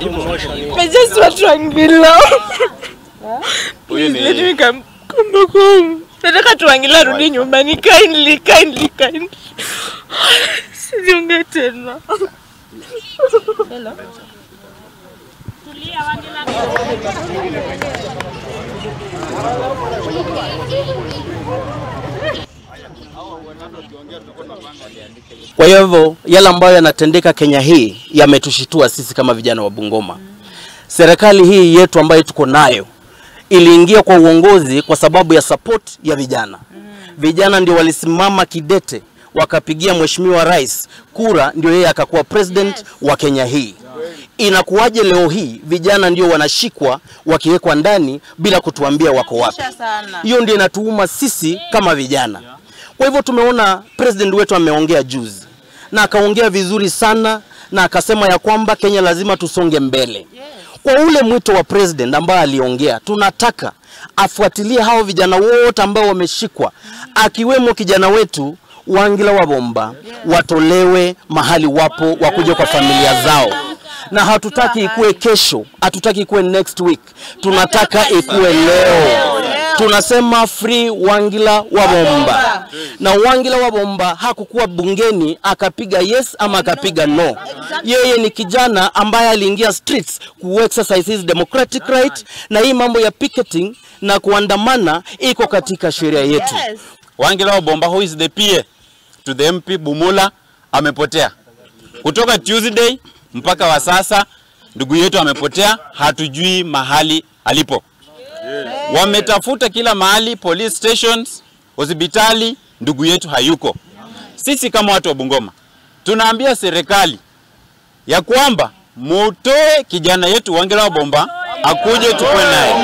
I just want Wangila. Huyu Please let ni me come, come back home. Nataka tu Wangila arudi nyumbani kindly, kindly, kindly. Sijiunge tena. Hello. Kwa hivyo yale ambayo yanatendeka Kenya hii yametushitua sisi kama vijana wa Bungoma. Serikali hii yetu ambayo tuko nayo iliingia kwa uongozi kwa sababu ya support ya vijana. Vijana ndio walisimama kidete wakapigia mheshimiwa rais kura, ndio yeye akakuwa president wa Kenya hii. Inakuwaje leo hii vijana ndio wanashikwa wakiwekwa ndani bila kutuambia wako wapi? Hiyo ndio inatuuma sisi kama vijana. Kwa hivyo tumeona president wetu ameongea juzi na akaongea vizuri sana na akasema ya kwamba Kenya lazima tusonge mbele. Kwa ule mwito wa president ambaye aliongea, tunataka afuatilie hao vijana wote ambao wameshikwa, akiwemo kijana wetu Wangila wa Bomba, watolewe mahali wapo, wakuje kwa familia zao na hatutaki ikuwe kesho, hatutaki ikuwe next week, tunataka ikuwe leo. Tunasema free Wangila wa Bomba, na Wangila wa Bomba hakukuwa bungeni akapiga yes ama akapiga no. Yeye ni kijana ambaye aliingia streets ku exercise his democratic right, na hii mambo ya picketing na kuandamana iko katika sheria yetu. Wangila wa Bomba who is the PA to the MP Bumula amepotea kutoka Tuesday mpaka wa sasa, ndugu yetu amepotea, hatujui mahali alipo. Wametafuta kila mahali, police stations, hospitali, ndugu yetu hayuko. Sisi kama watu wa Bungoma tunaambia serikali ya kwamba mutoe kijana yetu Wangila wa Bomba akuje tukue naye.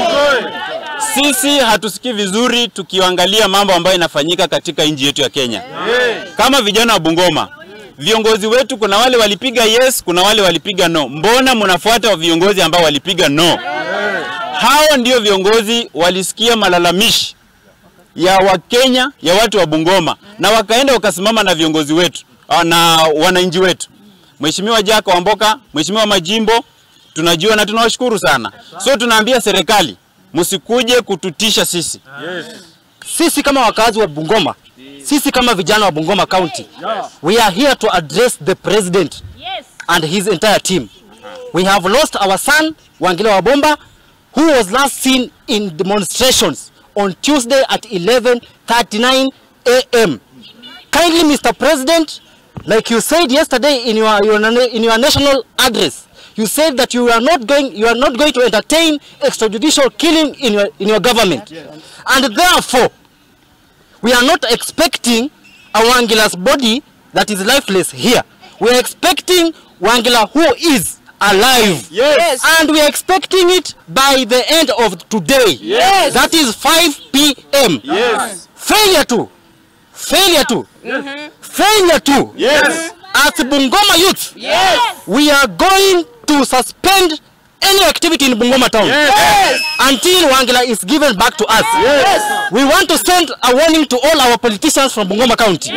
Sisi hatusikii vizuri tukiangalia mambo ambayo inafanyika katika nchi yetu ya Kenya. Kama vijana wa Bungoma, viongozi wetu kuna wale walipiga yes, kuna wale walipiga no. Mbona mnafuata viongozi ambao walipiga no? Hao ndio viongozi walisikia malalamishi ya Wakenya ya watu wa Bungoma na wakaenda wakasimama na viongozi wetu ah, na wananchi wetu. Mheshimiwa Jack Wamboka, Mheshimiwa Majimbo, tunajua na tunawashukuru sana. So tunaambia serikali msikuje kututisha sisi. Sisi kama wakazi wa Bungoma, sisi kama vijana wa Bungoma County, we are here to address the president and his entire team. We have lost our son Wangila wa Bomba who was last seen in demonstrations on Tuesday at 11:39 a.m. Kindly Mr. President, like you said yesterday in your, your in your national address, you said that you are not going you are not going to entertain extrajudicial killing in your in your government. And therefore, we are not expecting a Wangila's body that is lifeless here. We are expecting Wangila who is alive. Yes. And we are expecting it by the end of today. Yes. That is 5 p.m. Yes. Failure to. Failure to. Failure to. Yes. As Bungoma youth, we are going to suspend any activity in Bungoma town until Wangila is given back to us. We want to send a warning to all our politicians from Bungoma County.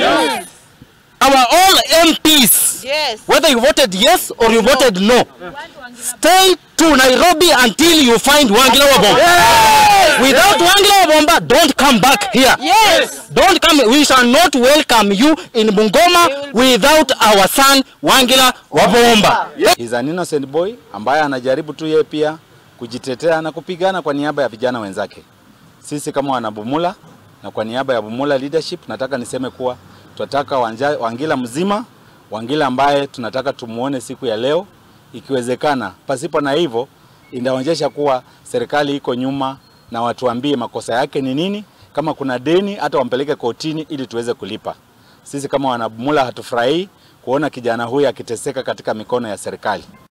Our all MPs, whether you voted yes or you voted no, stay to Nairobi until you find Wangila Wabomba. Without Wangila Wabomba, don't come back here. Don't come. We shall not welcome you in Bungoma without our son Wangila Wabomba. He's an innocent boy ambaye anajaribu tu yeye pia kujitetea na kupigana kwa niaba ya vijana wenzake. Sisi kama wanabumula na kwa niaba ya Bumula leadership nataka niseme kuwa tunataka Wanja- Wangila mzima, Wangila ambaye tunataka tumuone siku ya leo, ikiwezekana. Pasipo na hivyo, inaonyesha kuwa serikali iko nyuma na watuambie makosa yake ni nini, kama kuna deni hata wampeleke kotini ili tuweze kulipa. Sisi kama wanabumula hatufurahii kuona kijana huyu akiteseka katika mikono ya serikali.